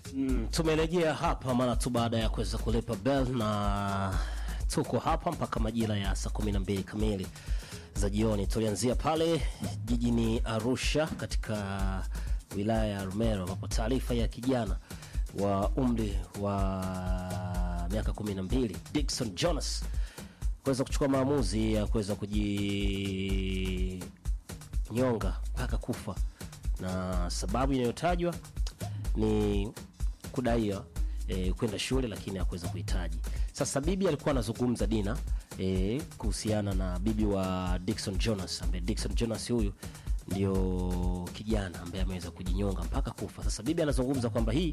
Mm, tumerejea hapa mara tu baada ya kuweza kulipa bell na tuko hapa mpaka majira ya saa kumi na mbili kamili za jioni. Tulianzia pale jijini Arusha katika wilaya ya Rumero ambapo taarifa ya kijana wa umri wa miaka kumi na mbili Dickson Jonas kuweza kuchukua maamuzi ya kuweza kujinyonga mpaka kufa, na sababu inayotajwa ni kudaiwa e, kwenda shule lakini hakuweza kuhitaji. Sasa bibi alikuwa anazungumza Dina e, kuhusiana na bibi wa Dickson Jonas, ambaye Dickson Jonas huyu ndio kijana ambaye ameweza kujinyonga mpaka kufa. Sasa bibi anazungumza kwamba hii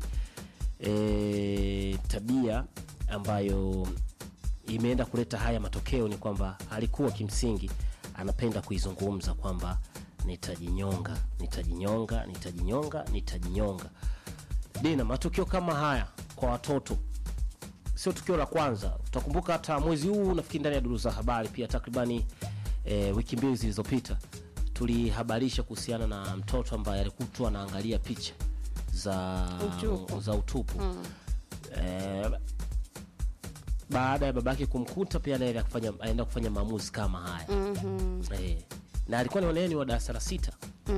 e, tabia ambayo imeenda kuleta haya matokeo ni kwamba alikuwa kimsingi anapenda kuizungumza kwamba nitajinyonga, nitajinyonga, nitajinyonga, nitajinyonga. Dina, matukio kama haya kwa watoto sio tukio la kwanza. Utakumbuka hata mwezi huu nafikiri ndani ya duru za habari pia takribani e, wiki mbili zilizopita tulihabarisha kuhusiana na mtoto ambaye alikutwa anaangalia picha za Utupu. za utupu e, baada ya babake kumkuta pia naye kufanya aenda kufanya maamuzi kama haya e, na alikuwa ni waneni wa darasa la sita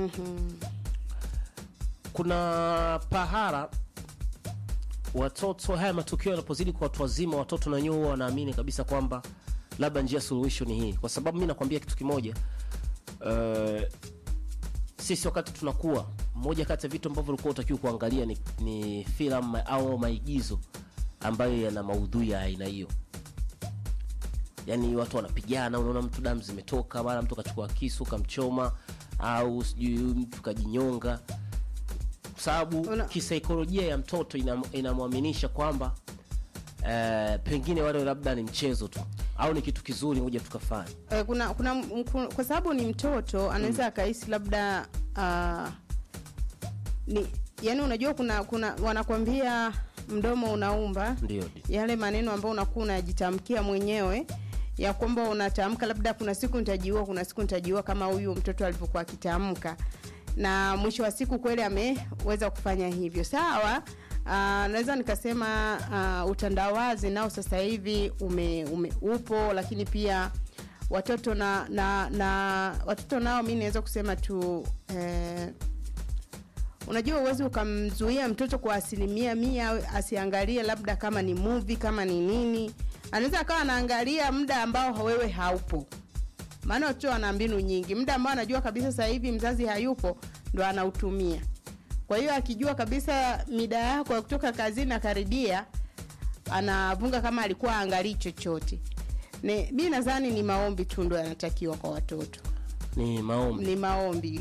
kuna pahara watoto haya matukio yanapozidi kwa watu wazima, watoto na wenyewe huwa wanaamini kabisa kwamba labda njia suluhisho ni hii, kwa sababu mi nakwambia kitu kimoja uh, sisi wakati tunakuwa, moja kati ya vitu ambavyo ulikuwa utakiwa kuangalia ni, ni filamu au maigizo ambayo yana maudhui ya aina hiyo yaani watu wanapigana, unaona mtu damu zimetoka, mara mtu kachukua kisu kamchoma, au sijui mtu kajinyonga, kwa sababu Una- kisaikolojia ya mtoto inam- inamwaminisha kwamba eh, pengine wale labda ni mchezo tu au ni kitu kizuri, ngoja tukafanya. Eh, kuna kuna m- ku- kwa sababu ni mtoto anaweza akahisi labda uh, ni yani, unajua kuna kuna wanakwambia mdomo unaumba Ndio, ndio. yale maneno ambayo unakuwa unajitamkia mwenyewe ya kwamba unatamka labda kuna siku nitajiua, kuna siku nitajiua, kama huyu mtoto alivyokuwa akitamka, na mwisho wa siku kweli ameweza kufanya hivyo. Sawa. Uh, naweza nikasema uh, utandawazi nao sasa hivi ume, ume, upo, lakini pia watoto na, na, na watoto nao mi naweza kusema tu eh, unajua uwezi ukamzuia mtoto kwa asilimia mia asiangalie labda kama ni movie kama ni nini anaweza akawa anaangalia muda ambao wewe haupo maana watoto wana mbinu nyingi muda ambao anajua kabisa sasa hivi mzazi hayupo ndo anautumia kwa hiyo akijua kabisa mida yako ya kutoka kazini akaribia anavunga kama alikuwa aangalii chochote Ni- mi nadhani ni maombi tu ndo yanatakiwa kwa watoto Ni maombi ni maombi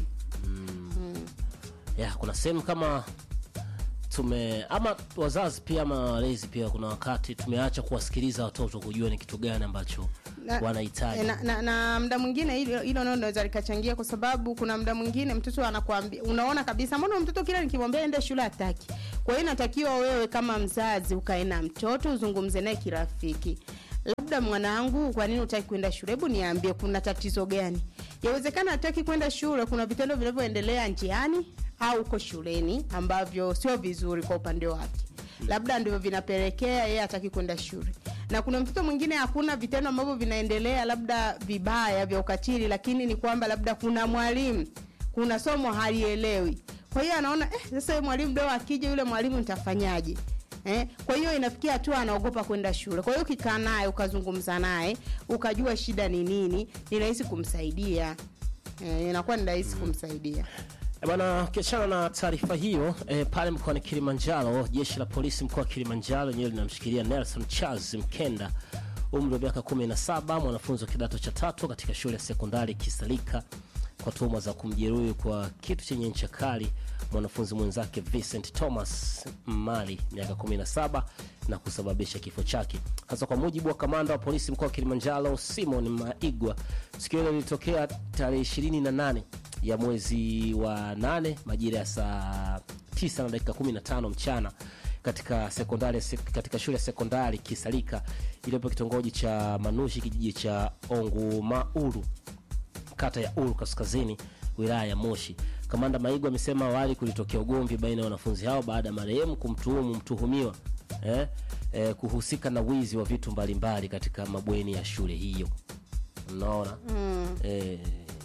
ya kuna sehemu kama tume ama wazazi pia ama walezi pia, kuna wakati tumeacha kuwasikiliza watoto kujua ni kitu gani ambacho na, wanahitaji. na, na, na mda mwingine hilo hilo nalo linaweza likachangia kwa sababu kuna mda mwingine mtoto anakuambia unaona kabisa mbona mtoto kila nikimwambia ende shule hataki kwa hiyo inatakiwa wewe kama mzazi ukae na mtoto uzungumze naye kirafiki labda mwanangu kwa nini utaki kwenda shule hebu niambie kuna tatizo gani yawezekana hataki kwenda shule kuna vitendo vinavyoendelea njiani au uko shuleni ambavyo sio vizuri kwa upande wake labda ndivyo vinapelekea yeye hataki kwenda shule na kuna mtoto mwingine hakuna vitendo ambavyo vinaendelea labda vibaya vya ukatili lakini ni kwamba labda kuna mwalimu kuna somo halielewi kwa hiyo anaona eh, sasa yule mwalimu leo akija yule mwalimu nitafanyaje Eh, kwa hiyo inafikia hatua anaogopa kwenda shule. Kwa hiyo ukikaa naye ukazungumza naye ukajua shida ni nini, ni rahisi kumsaidia. Eh, inakuwa ni rahisi kumsaidia. Eh, Bwana, ukiachana na taarifa hiyo eh, pale mkoani Kilimanjaro, jeshi la polisi mkoa wa Kilimanjaro lenyewe linamshikilia Nelson Charles Mkenda, umri wa miaka 17, mwanafunzi wa kidato cha tatu katika shule ya sekondari Kisalika kwa tuhuma za kumjeruhi kwa kitu chenye ncha kali mwanafunzi mwenzake Vincent Thomas Mali miaka 17 na kusababisha kifo chake. Hasa kwa mujibu wa kamanda wa polisi mkoa wa Kilimanjaro Simon Maigwa, tukio hilo lilitokea tarehe 28 ya mwezi wa 8 majira ya saa 9 na dakika 15 mchana katika sekondari katika shule ya sekondari Kisalika iliyopo kitongoji cha Manushi kijiji cha Ongumauru kata ya Uru Kaskazini wilaya ya Moshi. Kamanda Maigo amesema awali kulitokea ugomvi baina ya wanafunzi hao baada ya marehemu kumtuhumu mtuhumiwa eh, eh, kuhusika na wizi wa vitu mbalimbali katika mabweni ya shule hiyo. Unaona Mm. eh,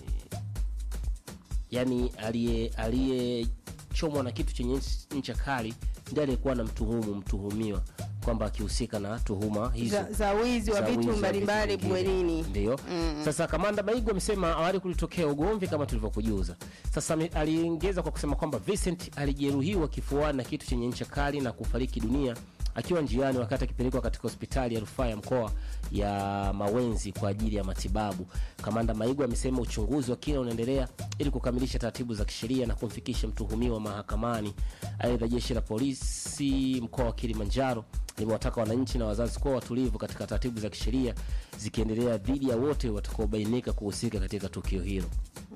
yani aliye aliyechomwa na kitu chenye ncha kali ndiye aliyekuwa na mtuhumu mtuhumiwa kwamba akihusika na tuhuma hizo Za, za wizi wa za wizi vitu wa mbalimbali vitu vingine. bwenini. Ndio. Sasa kamanda Maigo amesema awali kulitokea ugomvi kama tulivyokujuza. Sasa ame- aliongeza kwa kusema kwamba Vincent alijeruhiwa kifuani na kitu chenye ncha kali na kufariki dunia akiwa njiani wakati akipelekwa katika hospitali ya rufaa ya mkoa ya Mawenzi kwa ajili ya matibabu. Kamanda Maigo amesema uchunguzi wa kina unaendelea ili kukamilisha taratibu za kisheria na kumfikisha mtuhumiwa mahakamani. Aidha, jeshi la polisi mkoa wa Kilimanjaro limewataka wananchi na wazazi kuwa watulivu katika taratibu za kisheria zikiendelea dhidi ya wote watakaobainika kuhusika katika tukio hilo.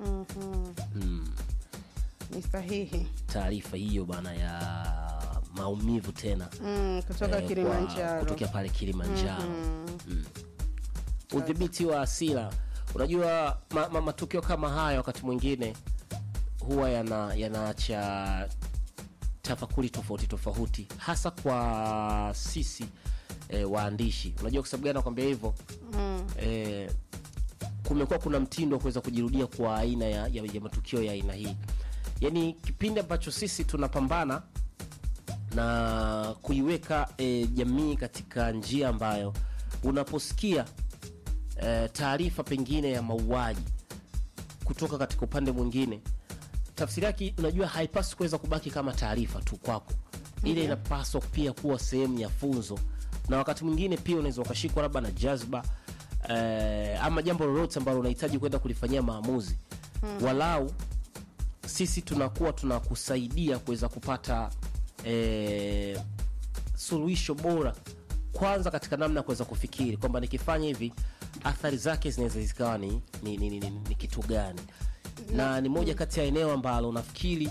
Ni sahihi. Taarifa hiyo bana ya maumivu tena Mm, kutoka eh, kwa- Kilimanjaro. kutokea pale Kilimanjaro. Mm. Udhibiti wa hasira, unajua ma, ma, matukio kama haya wakati mwingine huwa yana yanaacha tafakuri tofauti tofauti, hasa kwa sisi eh, waandishi. Unajua kwa sababu gani nakwambia hivyo? Mm. eh, kumekuwa kuna mtindo wa kuweza kujirudia kwa aina ya, ya, ya matukio ya aina hii yaani kipindi ambacho sisi tunapambana na kuiweka eh, jamii katika njia ambayo unaposikia eh, taarifa pengine ya mauaji kutoka katika upande mwingine tafsiri yake unajua haipaswi kuweza kubaki kama taarifa tu kwako ile inapaswa pia kuwa sehemu ya funzo na wakati mwingine pia unaweza ukashikwa labda na jazba eh, ama jambo lolote ambalo unahitaji kwenda kulifanyia maamuzi walau sisi tunakuwa tunakusaidia kuweza kupata eh, suluhisho bora kwanza katika namna ya kuweza kufikiri kwamba nikifanya hivi athari zake zinaweza zikawa ni, ni, ni, ni, ni, ni kitu gani na ni moja kati ya eneo ambalo nafikiri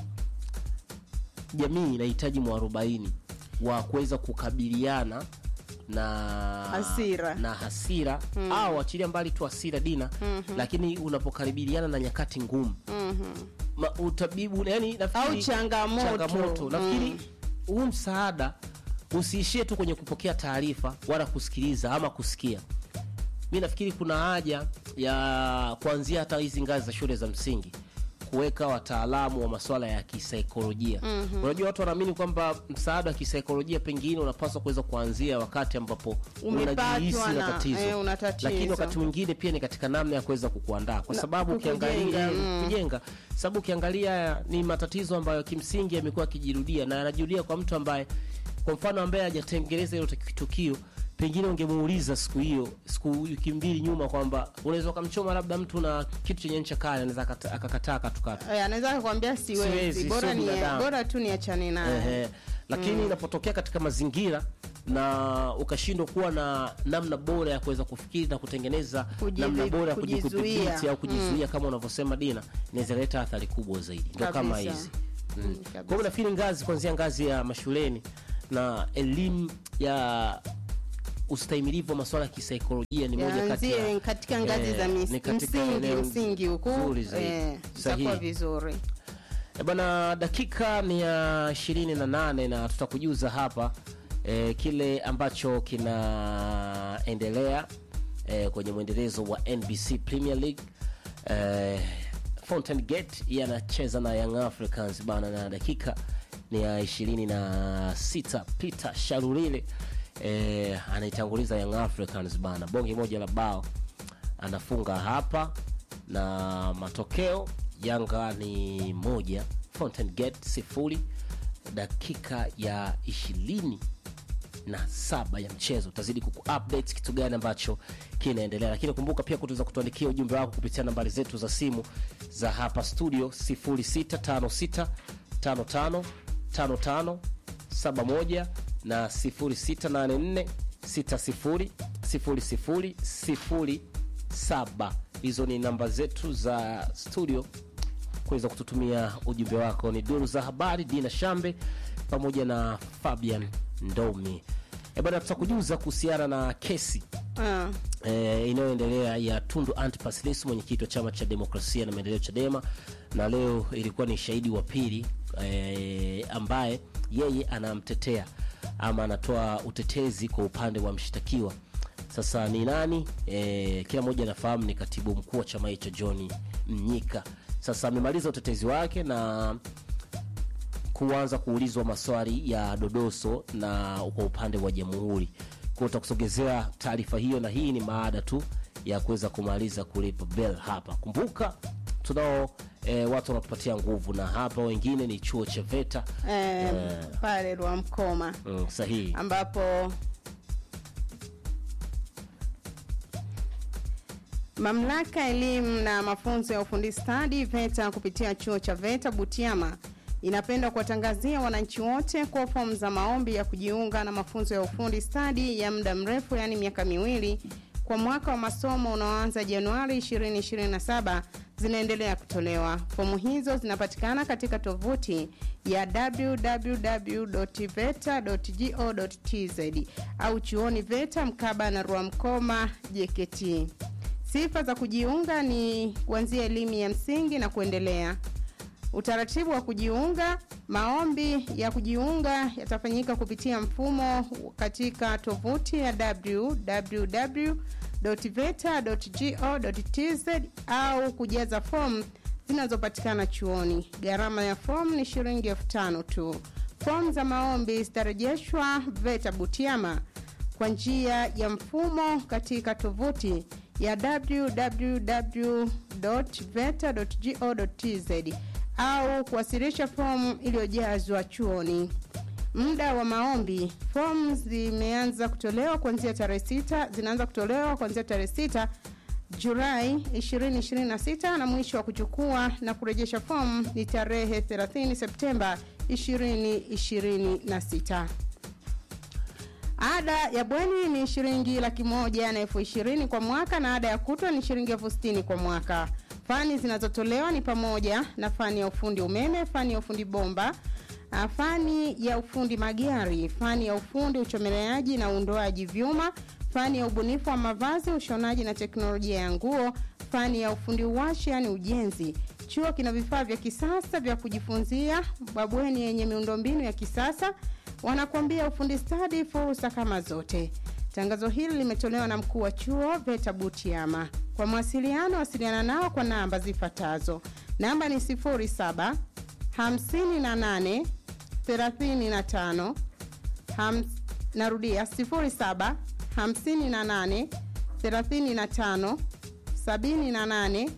jamii inahitaji mwarobaini wa kuweza kukabiliana na Hasira. na hasira au achilia mbali tu hasira dina lakini unapokaribiliana na nyakati ngumu Ma, utabibu yani nafikiri Au changamoto. changamoto. nafikiri huu msaada usiishie tu kwenye kupokea taarifa wala kusikiliza ama kusikia mi nafikiri kuna haja ya kuanzia hata hizi ngazi za shule za msingi kuweka wataalamu wa masuala ya kisaikolojia unajua watu wanaamini kwamba msaada wa kisaikolojia pengine unapaswa kuweza kuanzia wakati ambapo Umepatwa unajihisi na na- tatizo eh, una tatizo. lakini wakati mwingine pia ni katika namna ya kuweza kukuandaa kwa Na sababu kukujenga, ukiangalia mm. kujenga sababu ukiangalia ni matatizo ambayo kimsingi yamekuwa yakijirudia na yanajirudia kwa mtu ambaye kwa mfano ambaye hajatengeneza hilo tukio pengine ungemuuliza siku hiyo siku wiki mbili nyuma kwamba unaweza ukamchoma labda mtu na kitu chenye ncha kali anaweza akata- akakataa akatukata Eh, anaweza akakwambia siwezi, Siwezi, bora sio ni binadamu. bora tu niachane naye. Ehe. lakini inapotokea katika mazingira na ukashindwa kuwa na namna bora ya kuweza kufikiri na kutengeneza Kujizi- namna bora ya kuji- kujizuia. kudhibiti au kujizuia kama unavyosema Dina, inaweza leta athari kubwa zaidi, ndo kama Kabisa. hizi Mm, mm. kabisa. Kwa hiyo nafikiri ngazi kuanzia ngazi ya mashuleni na elimu ya ustahimilivu wa masuala ya kisaikolojia ni moja kati ya Yaanzie katika ngazi eh, za mis- ni katika msingi eneo msingi huku zuri zaidi. eh, Sahihi. itakuwa vizuri. E bana, dakika ni ya ishirini na nane na tutakujuza hapa e, kile ambacho kinaendelea e, kwenye mwendelezo wa NBC Premier League e, Fountain Gate yeye anacheza na Young Africans bana, na dakika ni ya ishirini na sita Peter Sharulile e, anaitanguliza Young Africans bana, bonge moja la bao anafunga hapa na matokeo Yanga ni moja Fountain Gate sifuri dakika ya ishirini na saba ya mchezo utazidi kuku update kitu gani ambacho kinaendelea lakini kumbuka pia kutuweza kutuandikia ujumbe wako kupitia nambari zetu za simu za hapa studio 0656 55 55 71 na 0684 60 00 07 hizo ni namba zetu za studio kuweza kututumia ujumbe wako ni duru za habari dina shambe pamoja na fabian ndomi e bana tutakujuza kuhusiana na kesi Ah, e, inayoendelea ya tundu antipas lissu mwenyekiti wa chama cha demokrasia na maendeleo chadema na leo ilikuwa ni shahidi wa pili e, ambaye yeye anamtetea ama anatoa utetezi kwa upande wa mshtakiwa. Sasa ni nani? E, kila mmoja anafahamu ni katibu mkuu wa chama hicho John Mnyika. Sasa amemaliza utetezi wake na kuanza kuulizwa maswali ya dodoso na kwa upande wa jamhuri. Kwa utakusogezea taarifa hiyo, na hii ni maada tu ya kuweza kumaliza kulipa bell hapa. Kumbuka tunao e, watu wanatupatia nguvu, na hapa wengine ni chuo cha VETA eh, pale Rwamkoma mm, sahihi ambapo mamlaka ya elimu na mafunzo ya ufundi stadi VETA kupitia chuo cha VETA Butiama inapenda kuwatangazia wananchi wote kwa fomu za maombi ya kujiunga na mafunzo ya ufundi stadi ya muda mrefu, yaani miaka miwili kwa mwaka wa masomo unaoanza Januari 2027 zinaendelea kutolewa. Fomu hizo zinapatikana katika tovuti ya www.veta.go.tz au chuoni VETA mkaba na Rwamkoma JKT. Sifa za kujiunga ni kuanzia elimu ya msingi na kuendelea. Utaratibu wa kujiunga. Maombi ya kujiunga yatafanyika kupitia mfumo katika tovuti ya www.veta.go.tz au kujaza fomu zinazopatikana chuoni. Gharama ya fomu ni shilingi elfu tano tu. Fomu za maombi zitarejeshwa VETA Butiama kwa njia ya mfumo katika tovuti ya www.veta.go.tz au kuwasilisha fomu iliyojazwa chuoni. Muda wa maombi, fomu zimeanza kutolewa kuanzia tarehe sita, zinaanza kutolewa kuanzia tarehe sita Julai 2026 na mwisho wa kuchukua na kurejesha fomu ni tarehe 30 Septemba 2026. Ada ya bweni ni shilingi laki moja na elfu ishirini kwa mwaka na ada ya kutwa ni shilingi elfu sitini kwa mwaka. Fani zinazotolewa ni pamoja na fani ya ufundi umeme, fani ya ufundi bomba, fani ya ufundi magari, fani ya ufundi uchomeleaji na uundoaji vyuma, fani ya ubunifu wa mavazi, ushonaji na teknolojia ya nguo, fani ya ufundi uwashi, yani ujenzi. Chuo kina vifaa vya kisasa vya kujifunzia, mabweni yenye miundombinu ya kisasa wanakuambia ufundi stadi, fursa kama zote. Tangazo hili limetolewa na mkuu wa chuo VETA Butiama. Kwa mawasiliano, wasiliana nao kwa namba zifuatazo. Namba ni 07 58 35 ham, narudia 07 58 35 78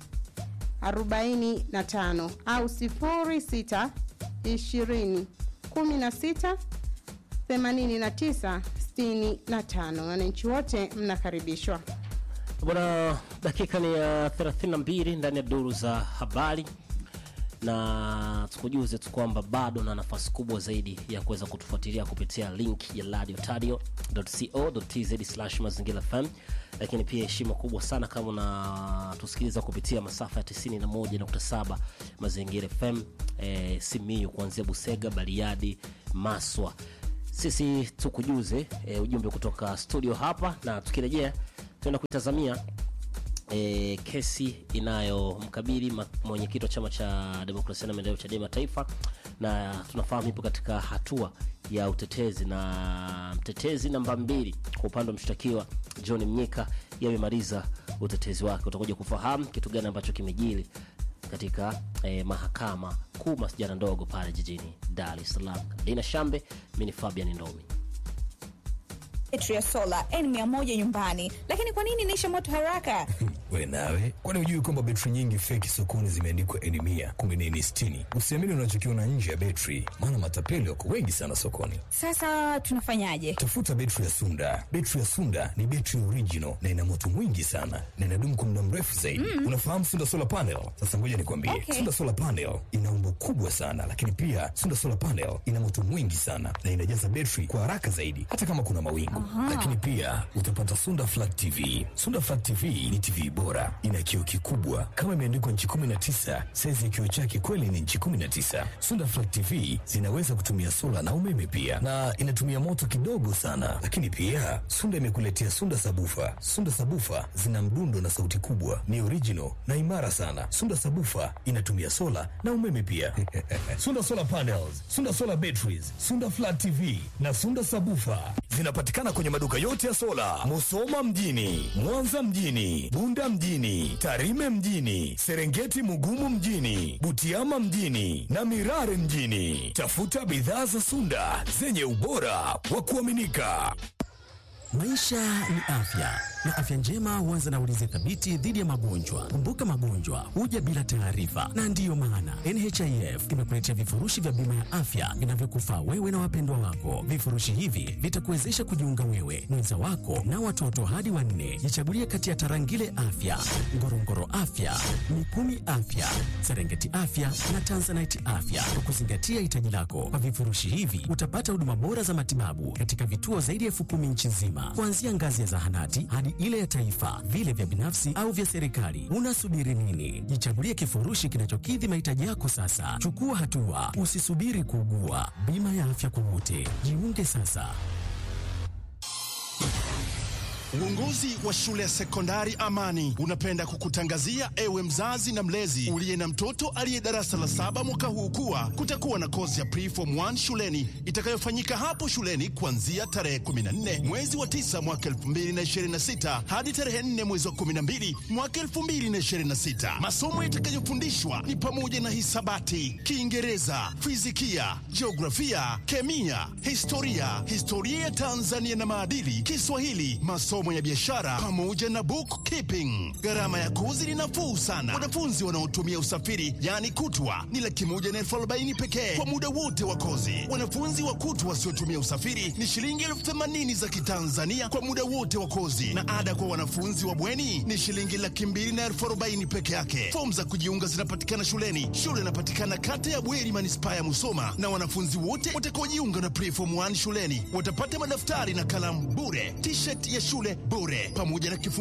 45 au 06 20 16 89 65. Wananchi wote mnakaribishwa. Bwana, dakika ni ya 32 ndani ya duru za habari, na tukujuze tu kwamba bado na nafasi kubwa zaidi ya kuweza kutufuatilia kupitia link ya radiotadio.co.tz mazingira FM, lakini pia heshima kubwa sana kama unatusikiliza kupitia masafa ya 91.7 mazingira FM e, Simiyu kuanzia Busega, Bariadi, Maswa. Sisi tukujuze e, ujumbe kutoka studio hapa, na tukirejea tuenda kuitazamia e, kesi inayomkabili mwenyekiti wa chama cha demokrasia na maendeleo Chadema Taifa, na tunafahamu ipo katika hatua ya utetezi, na mtetezi namba mbili kwa upande wa mshtakiwa John Mnyika yamemaliza utetezi wake. Utakuja kufahamu kitu gani ambacho kimejili katika eh, mahakama kuu masijara ndogo pale jijini Dar es Salaam. Dina Shambe, mi ni Fabian Ndomi. Betri ya sola N100 nyumbani, lakini kwa nini inaisha moto haraka? We nawe, kwani hujui kwamba betri nyingi feki sokoni zimeandikwa N mia kumbe ni N sitini? Usiamini unachokiona nje ya betri, maana matapeli wako wengi sana sokoni. Sasa tunafanyaje? Tafuta betri ya Sunda. Betri ya Sunda ni betri original na ina moto mwingi sana na inadumu kwa muda mrefu zaidi. Mm. Unafahamu Sunda solar panel? Sasa ngoja nikwambie, Okay. Sunda solar panel ina umbo kubwa sana, lakini pia Sunda solar panel ina moto mwingi sana na inajaza betri kwa haraka zaidi, hata kama kuna mawingu. Lakini pia utapata Sunda Flat TV. Sunda Flat TV ni TV bora, ina kioo kikubwa kama imeandikwa nchi 19. Saizi ya kioo chake kweli ni nchi 19. Sunda Flat TV zinaweza kutumia sola na umeme pia, na inatumia moto kidogo sana. Lakini pia Sunda imekuletea Sunda Sabufa. Sunda Sabufa zina mdundo na sauti kubwa, ni original na imara sana. Sunda Sabufa inatumia sola na umeme pia. Sunda Solar Panels, Sunda Solar Batteries, Sunda Flat TV na Sunda Sabufa zinapatikana kwenye maduka yote ya sola, Musoma mjini, Mwanza mjini, Bunda mjini, Tarime mjini, Serengeti Mugumu mjini, Butiama mjini na Mirare mjini. Tafuta bidhaa za Sunda zenye ubora wa kuaminika. Maisha ni afya na afya njema huanza na ulinzi thabiti dhidi ya magonjwa. Kumbuka, magonjwa huja bila taarifa, na ndiyo maana NHIF imekuletea vifurushi vya bima ya afya vinavyokufaa wewe na wapendwa wako. Vifurushi hivi vitakuwezesha kujiunga wewe, mwenza wako na watoto hadi wanne. Jichagulie kati ya Tarangire Afya, Ngorongoro Afya, Mikumi Afya, Serengeti Afya na Tanzanite Afya kwa kuzingatia hitaji lako. Kwa vifurushi hivi utapata huduma bora za matibabu katika vituo zaidi ya elfu kumi nchi nzima, kuanzia ngazi ya zahanati hadi ile ya taifa, vile vya binafsi au vya serikali. Unasubiri nini? Jichagulie kifurushi kinachokidhi mahitaji yako sasa. Chukua hatua, usisubiri kuugua. Bima ya afya kwa wote, jiunge sasa. Uongozi wa shule ya sekondari Amani unapenda kukutangazia ewe mzazi na mlezi uliye na mtoto aliye darasa la saba mwaka huu kuwa kutakuwa na kozi ya preform 1 shuleni itakayofanyika hapo shuleni kuanzia tarehe 14 mwezi wa 9 mwaka 2026 hadi tarehe 4 mwezi wa 12 mwaka 2026. Masomo yatakayofundishwa ni pamoja na hisabati, Kiingereza, fizikia, jiografia, kemia, historia, historia ya Tanzania na maadili, Kiswahili, masomo ya biashara pamoja na bookkeeping. Gharama ya kozi ni nafuu sana. Wanafunzi wanaotumia usafiri yaani kutwa ni laki moja na elfu arobaini pekee kwa muda wote wa kozi. Wanafunzi wa kutwa wasiotumia usafiri ni shilingi elfu themanini za Kitanzania kwa muda wote wa kozi, na ada kwa wanafunzi wa bweni ni shilingi laki mbili na elfu arobaini peke yake. Fomu za kujiunga zinapatikana shuleni. Shule inapatikana kata ya Bweri, manispaa ya Musoma, na wanafunzi wote watakaojiunga na preform 1 shuleni watapata madaftari na kalamu bure, t-shirt ya shule bure, pamoja na kifungu